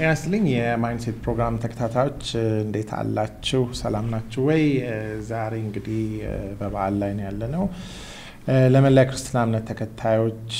ጤና ይስጥልኝ የማይንድሴት ፕሮግራም ተከታታዮች እንዴት አላችሁ? ሰላም ናችሁ ወይ? ዛሬ እንግዲህ በበዓል ላይ ነው ያለ ነው። ለመላ ክርስትና እምነት ተከታዮች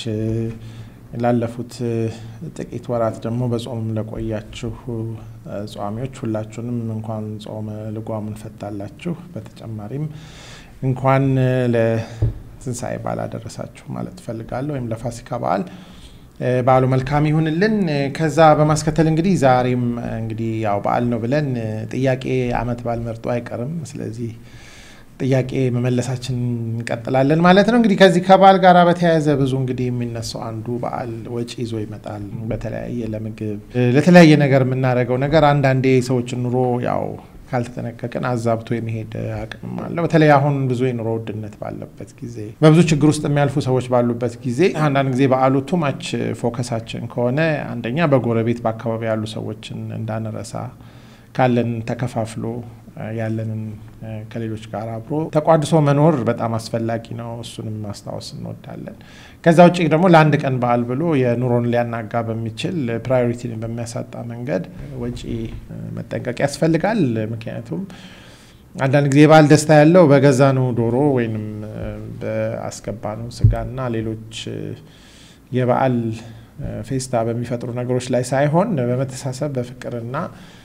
ላለፉት ጥቂት ወራት ደግሞ በጾም ለቆያችሁ ጿሚዎች ሁላችሁንም እንኳን ጾመ ልጓሙን ፈታላችሁ። በተጨማሪም እንኳን ለትንሣኤ በዓል አደረሳችሁ ማለት እፈልጋለሁ፣ ወይም ለፋሲካ በዓል በዓሉ መልካም ይሁንልን። ከዛ በማስከተል እንግዲህ ዛሬም እንግዲህ ያው በዓል ነው ብለን ጥያቄ አመት በዓል መርጦ አይቀርም። ስለዚህ ጥያቄ መመለሳችን እንቀጥላለን ማለት ነው። እንግዲህ ከዚህ ከበዓል ጋር በተያያዘ ብዙ እንግዲህ የሚነሳው አንዱ በዓል ወጪ ይዞ ይመጣል። በተለያየ ለምግብ ለተለያየ ነገር የምናደርገው ነገር አንዳንዴ ሰዎችን ኑሮ ያው ካልተጠነቀቅን አዛብቶ የመሄድ አቅም አለው። በተለይ አሁን ብዙ የኑሮ ውድነት ባለበት ጊዜ በብዙ ችግር ውስጥ የሚያልፉ ሰዎች ባሉበት ጊዜ አንዳንድ ጊዜ በዓሉ ቱማች ፎከሳችን ከሆነ አንደኛ በጎረቤት በአካባቢ ያሉ ሰዎችን እንዳንረሳ ካለን ተከፋፍሎ ያለንን ከሌሎች ጋር አብሮ ተቋድሶ መኖር በጣም አስፈላጊ ነው። እሱንም ማስታወስ እንወዳለን። ከዛ ውጭ ደግሞ ለአንድ ቀን በዓል ብሎ የኑሮን ሊያናጋ በሚችል ፕራዮሪቲን በሚያሳጣ መንገድ ወጪ መጠንቀቅ ያስፈልጋል። ምክንያቱም አንዳንድ ጊዜ የበዓል ደስታ ያለው በገዛነው ዶሮ ወይንም በአስገባነው ስጋና ሌሎች የበዓል ፌስታ በሚፈጥሩ ነገሮች ላይ ሳይሆን በመተሳሰብ በፍቅርና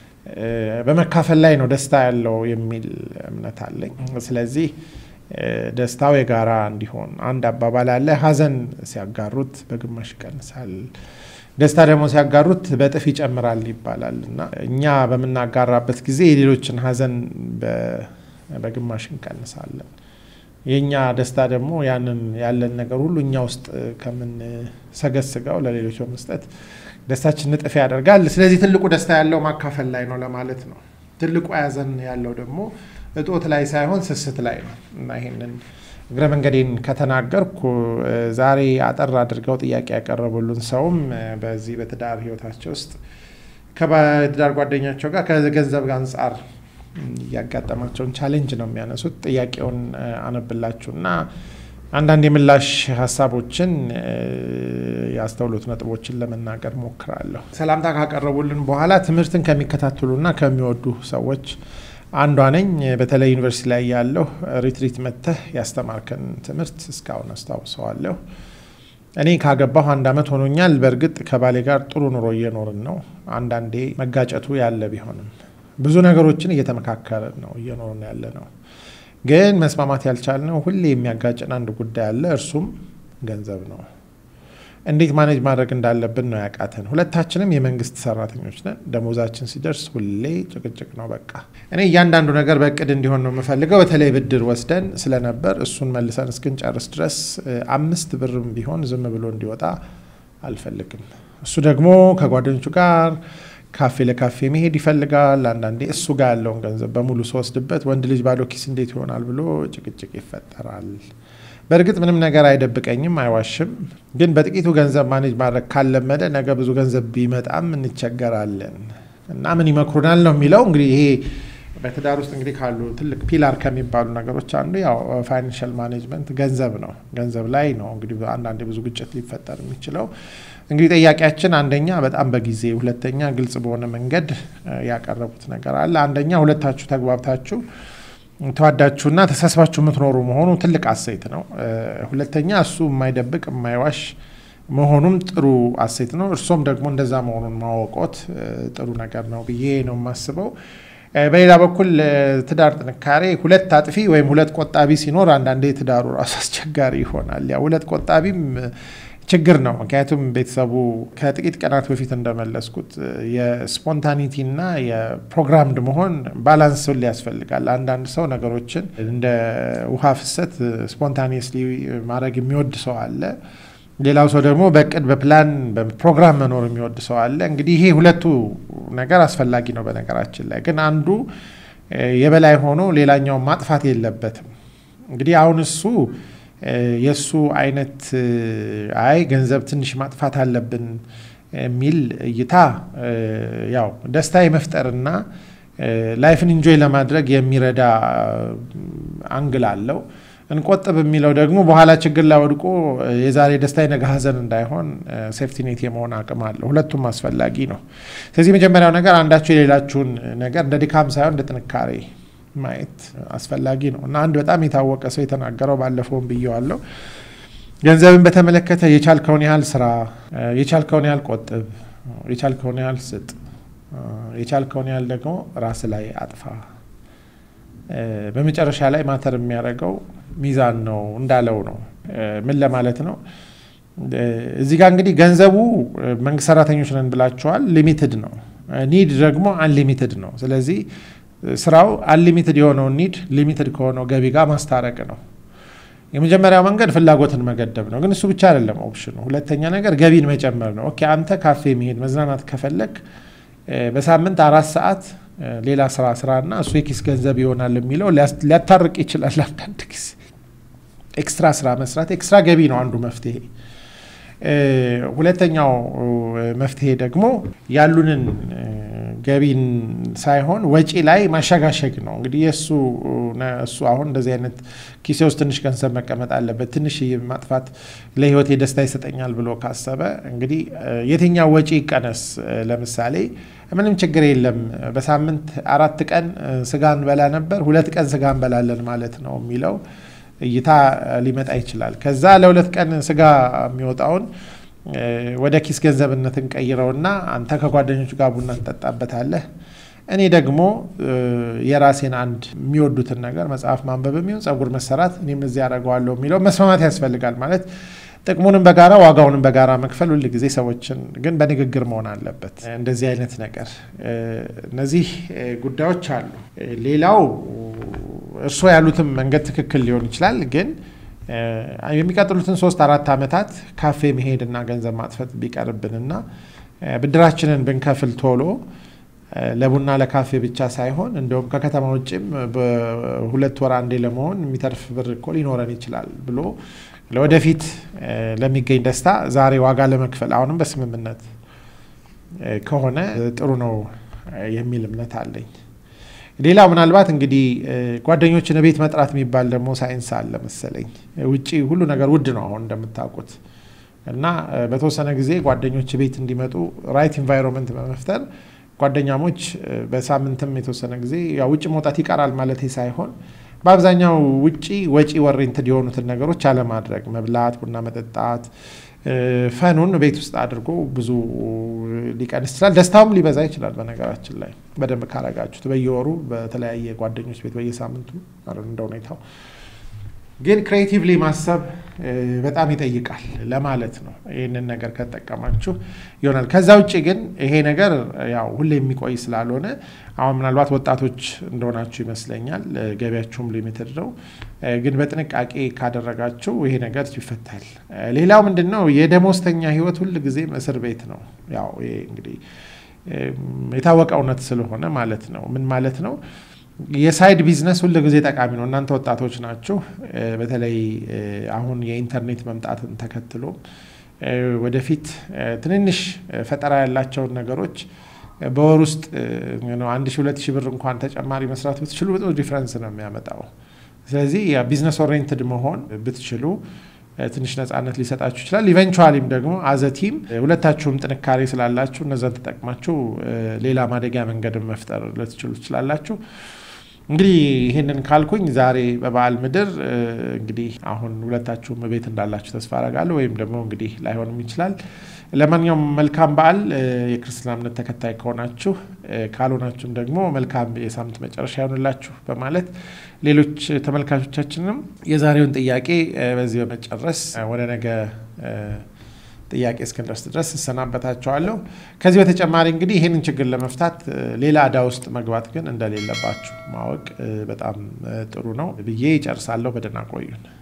በመካፈል ላይ ነው ደስታ ያለው የሚል እምነት አለኝ። ስለዚህ ደስታው የጋራ እንዲሆን አንድ አባባል አለ፣ ሐዘን ሲያጋሩት በግማሽ ይቀንሳል፣ ደስታ ደግሞ ሲያጋሩት በእጥፍ ይጨምራል ይባላል እና እኛ በምናጋራበት ጊዜ የሌሎችን ሐዘን በግማሽ እንቀንሳለን። የእኛ ደስታ ደግሞ ያንን ያለን ነገር ሁሉ እኛ ውስጥ ከምንሰገስገው ለሌሎች በመስጠት ደስታችን እጥፍ ያደርጋል። ስለዚህ ትልቁ ደስታ ያለው ማካፈል ላይ ነው ለማለት ነው። ትልቁ ያዘን ያለው ደግሞ እጦት ላይ ሳይሆን ስስት ላይ ነው እና ይሄንን እግረ መንገዴን ከተናገርኩ ዛሬ አጠር አድርገው ጥያቄ ያቀረቡልን ሰውም በዚህ በትዳር ሕይወታቸው ውስጥ ከትዳር ጓደኛቸው ጋር ከገንዘብ አንጻር እያጋጠማቸውን ቻሌንጅ ነው የሚያነሱት። ጥያቄውን አነብላችሁና አንዳንድ የምላሽ ሀሳቦችን ያስተውሉት ነጥቦችን ለመናገር ሞክራለሁ። ሰላምታ ካቀረቡልን በኋላ ትምህርትን ከሚከታተሉና ከሚወዱ ሰዎች አንዷ ነኝ። በተለይ ዩኒቨርሲቲ ላይ ያለሁ ሪትሪት መተህ ያስተማርከን ትምህርት እስካሁን አስታውሰዋለሁ። እኔ ካገባሁ አንድ ዓመት ሆኖኛል። በእርግጥ ከባሌ ጋር ጥሩ ኑሮ እየኖርን ነው። አንዳንዴ መጋጨቱ ያለ ቢሆንም ብዙ ነገሮችን እየተመካከርን ነው እየኖርን ያለ ነው። ግን መስማማት ያልቻልነው ሁሌ የሚያጋጭን አንድ ጉዳይ አለ። እርሱም ገንዘብ ነው። እንዴት ማኔጅ ማድረግ እንዳለብን ነው ያቃተን። ሁለታችንም የመንግስት ሰራተኞች ነን። ደሞዛችን ሲደርስ ሁሌ ጭቅጭቅ ነው። በቃ እኔ እያንዳንዱ ነገር በእቅድ እንዲሆን ነው የምፈልገው። በተለይ ብድር ወስደን ስለነበር እሱን መልሰን እስክንጨርስ ድረስ አምስት ብርም ቢሆን ዝም ብሎ እንዲወጣ አልፈልግም። እሱ ደግሞ ከጓደኞቹ ጋር ካፌ ለካፌ መሄድ ይፈልጋል። አንዳንዴ እሱ ጋር ያለውን ገንዘብ በሙሉ ስወስድበት ወንድ ልጅ ባዶ ኪስ እንዴት ይሆናል ብሎ ጭቅጭቅ ይፈጠራል። በእርግጥ ምንም ነገር አይደብቀኝም፣ አይዋሽም። ግን በጥቂቱ ገንዘብ ማኔጅ ማድረግ ካለመደ ነገ ብዙ ገንዘብ ቢመጣም እንቸገራለን እና ምን ይመክሩናል ነው የሚለው። እንግዲህ ይሄ በትዳር ውስጥ እንግዲህ ካሉ ትልቅ ፒላር ከሚባሉ ነገሮች አንዱ ያው ፋይናንሻል ማኔጅመንት ገንዘብ ነው። ገንዘብ ላይ ነው እንግዲህ አንዳንዴ ብዙ ግጭት ሊፈጠር የሚችለው። እንግዲህ ጥያቄያችን አንደኛ በጣም በጊዜ ሁለተኛ ግልጽ በሆነ መንገድ ያቀረቡት ነገር አለ። አንደኛ ሁለታችሁ ተግባብታችሁ ተዋዳችሁና ተሳስባችሁ የምትኖሩ መሆኑ ትልቅ አሴት ነው። ሁለተኛ እሱ የማይደብቅ የማይዋሽ መሆኑም ጥሩ አሴት ነው። እርሶም ደግሞ እንደዛ መሆኑን ማወቆት ጥሩ ነገር ነው ብዬ ነው የማስበው። በሌላ በኩል ትዳር ጥንካሬ ሁለት አጥፊ ወይም ሁለት ቆጣቢ ሲኖር አንዳንዴ ትዳሩ ራሱ አስቸጋሪ ይሆናል። ያ ሁለት ቆጣቢም ችግር ነው። ምክንያቱም ቤተሰቡ ከጥቂት ቀናት በፊት እንደመለስኩት የስፖንታኒቲና የፕሮግራምድ መሆን ባላንስ ሁሌ ያስፈልጋል። አንዳንድ ሰው ነገሮችን እንደ ውሃ ፍሰት ስፖንታኒየስሊ ማድረግ የሚወድ ሰው አለ። ሌላው ሰው ደግሞ በእቅድ በፕላን በፕሮግራም መኖር የሚወድ ሰው አለ። እንግዲህ ይሄ ሁለቱ ነገር አስፈላጊ ነው። በነገራችን ላይ ግን አንዱ የበላይ ሆኖ ሌላኛውን ማጥፋት የለበትም። እንግዲህ አሁን እሱ የእሱ አይነት አይ ገንዘብ ትንሽ ማጥፋት አለብን የሚል እይታ ያው ደስታ የመፍጠርና ላይፍን ኢንጆይ ለማድረግ የሚረዳ አንግል አለው። እንቆጥብ የሚለው ደግሞ በኋላ ችግር ላይ ወድቆ የዛሬ ደስታ የነገ ሀዘን እንዳይሆን ሴፍቲኔት የመሆን አቅም አለ። ሁለቱም አስፈላጊ ነው። ስለዚህ የመጀመሪያው ነገር አንዳችሁ የሌላችሁን ነገር እንደ ድካም ሳይሆን እንደ ጥንካሬ ማየት አስፈላጊ ነው እና አንድ በጣም የታወቀ ሰው የተናገረው ባለፈውም ብየዋለሁ፣ ገንዘብን በተመለከተ የቻልከውን ያህል ስራ፣ የቻልከውን ያህል ቆጥብ፣ የቻልከውን ያህል ስጥ፣ የቻልከውን ያህል ደግሞ ራስ ላይ አጥፋ በመጨረሻ ላይ ማተር የሚያደርገው ሚዛን ነው እንዳለው ነው። ምን ለማለት ነው? እዚህ ጋር እንግዲህ ገንዘቡ መንግስት ሰራተኞች ነን ብላችኋል፣ ሊሚትድ ነው። ኒድ ደግሞ አንሊሚትድ ነው። ስለዚህ ስራው አንሊሚትድ የሆነውን ኒድ ሊሚትድ ከሆነው ገቢ ጋር ማስታረቅ ነው። የመጀመሪያው መንገድ ፍላጎትን መገደብ ነው፣ ግን እሱ ብቻ አይደለም ኦፕሽኑ። ሁለተኛ ነገር ገቢን መጨመር ነው። ኦኬ አንተ ካፌ መሄድ መዝናናት ከፈለግ በሳምንት አራት ሰዓት ሌላ ስራ ስራና እሱ የኪስ ገንዘብ ይሆናል የሚለው ሊያታርቅ ይችላል። አንዳንድ ጊዜ ኤክስትራ ስራ መስራት ኤክስትራ ገቢ ነው አንዱ መፍትሄ። ሁለተኛው መፍትሄ ደግሞ ያሉንን ገቢን ሳይሆን ወጪ ላይ ማሸጋሸግ ነው። እንግዲህ የእሱ እሱ አሁን እንደዚህ አይነት ኪሴ ውስጥ ትንሽ ገንዘብ መቀመጥ አለበት፣ ትንሽ ማጥፋት ለህይወቴ ደስታ ይሰጠኛል ብሎ ካሰበ እንግዲህ የትኛው ወጪ ይቀነስ? ለምሳሌ ምንም ችግር የለም በሳምንት አራት ቀን ስጋ እንበላ ነበር፣ ሁለት ቀን ስጋ እንበላለን ማለት ነው የሚለው እይታ ሊመጣ ይችላል። ከዛ ለሁለት ቀን ስጋ የሚወጣውን ወደ ኪስ ገንዘብነት እንቀይረውና አንተ ከጓደኞቹ ጋር ቡና ትጠጣበታለህ። እኔ ደግሞ የራሴን አንድ የሚወዱትን ነገር መጽሐፍ ማንበብ የሚሆን ጸጉር መሰራት እኔም እዚህ ያደርገዋለሁ የሚለው መስማማት ያስፈልጋል። ማለት ጥቅሙንም በጋራ ዋጋውንም በጋራ መክፈል ሁል ጊዜ ሰዎችን ግን በንግግር መሆን አለበት። እንደዚህ አይነት ነገር እነዚህ ጉዳዮች አሉ። ሌላው እርስዎ ያሉትም መንገድ ትክክል ሊሆን ይችላል ግን የሚቀጥሉትን ሶስት አራት ዓመታት ካፌ መሄድና ገንዘብ ማጥፈት ቢቀርብንና ብድራችንን ብንከፍል ቶሎ ለቡና ለካፌ ብቻ ሳይሆን እንዲሁም ከከተማ ውጭም በሁለት ወር አንዴ ለመሆን የሚተርፍ ብር እኮ ሊኖረን ይችላል ብሎ ለወደፊት ለሚገኝ ደስታ ዛሬ ዋጋ ለመክፈል አሁንም በስምምነት ከሆነ ጥሩ ነው የሚል እምነት አለኝ። ሌላው ምናልባት እንግዲህ ጓደኞችን ቤት መጥራት የሚባል ደግሞ ሳይንስ አለ መሰለኝ። ውጭ ሁሉ ነገር ውድ ነው አሁን እንደምታውቁት እና በተወሰነ ጊዜ ጓደኞች ቤት እንዲመጡ ራይት ኢንቫይሮንመንት በመፍጠር ጓደኛሞች በሳምንትም የተወሰነ ጊዜ ያው ውጭ መውጣት ይቀራል ማለት ሳይሆን በአብዛኛው ውጪ ወጪ ወሬንትድ የሆኑትን ነገሮች አለማድረግ፣ መብላት፣ ቡና መጠጣት፣ ፈኑን ቤት ውስጥ አድርጎ ብዙ ሊቀንስ ይችላል። ደስታውም ሊበዛ ይችላል። በነገራችን ላይ በደንብ ካረጋችሁት በየወሩ በተለያየ ጓደኞች ቤት በየሳምንቱ እንደ ሁኔታው ግን ክሬቲቭሊ ማሰብ በጣም ይጠይቃል ለማለት ነው። ይህንን ነገር ከተጠቀማችሁ ይሆናል። ከዛ ውጭ ግን ይሄ ነገር ያው ሁሌ የሚቆይ ስላልሆነ አሁን ምናልባት ወጣቶች እንደሆናችሁ ይመስለኛል፣ ገቢያችሁም ሊሚትድ ነው። ግን በጥንቃቄ ካደረጋችሁ ይሄ ነገር ይፈታል። ሌላው ምንድን ነው የደሞዝተኛ ህይወት ሁል ጊዜም እስር ቤት ነው። ያው ይሄ እንግዲህ የታወቀ እውነት ስለሆነ ማለት ነው። ምን ማለት ነው? የሳይድ ቢዝነስ ሁል ጊዜ ጠቃሚ ነው። እናንተ ወጣቶች ናችሁ። በተለይ አሁን የኢንተርኔት መምጣትን ተከትሎ ወደፊት ትንንሽ ፈጠራ ያላቸውን ነገሮች በወር ውስጥ አንድ ሺ ሁለት ሺ ብር እንኳን ተጨማሪ መስራት ብትችሉ ብዙ ዲፍረንስ ነው የሚያመጣው። ስለዚህ ቢዝነስ ኦሪየንትድ መሆን ብትችሉ ትንሽ ነጻነት ሊሰጣችሁ ይችላል። ኢቨንቹዋሊም ደግሞ አዘቲም ሁለታችሁም ጥንካሬ ስላላችሁ እነዛን ተጠቅማችሁ ሌላ ማደጊያ መንገድን መፍጠር ልትችሉ ትችላላችሁ። እንግዲህ ይህንን ካልኩኝ ዛሬ በበዓል ምድር እንግዲህ አሁን ሁለታችሁም ቤት እንዳላችሁ ተስፋ አረጋለሁ። ወይም ደግሞ እንግዲህ ላይሆንም ይችላል። ለማንኛውም መልካም በዓል የክርስትና እምነት ተከታይ ከሆናችሁ፣ ካልሆናችሁም ደግሞ መልካም የሳምንት መጨረሻ ይሆንላችሁ በማለት ሌሎች ተመልካቾቻችንም የዛሬውን ጥያቄ በዚህ በመጨረስ ወደ ነገ ጥያቄ እስክንደርስ ድረስ እሰናበታቸዋለሁ። ከዚህ በተጨማሪ እንግዲህ ይህንን ችግር ለመፍታት ሌላ ዕዳ ውስጥ መግባት ግን እንደሌለባችሁ ማወቅ በጣም ጥሩ ነው ብዬ ይጨርሳለሁ። በደህና ቆዩን።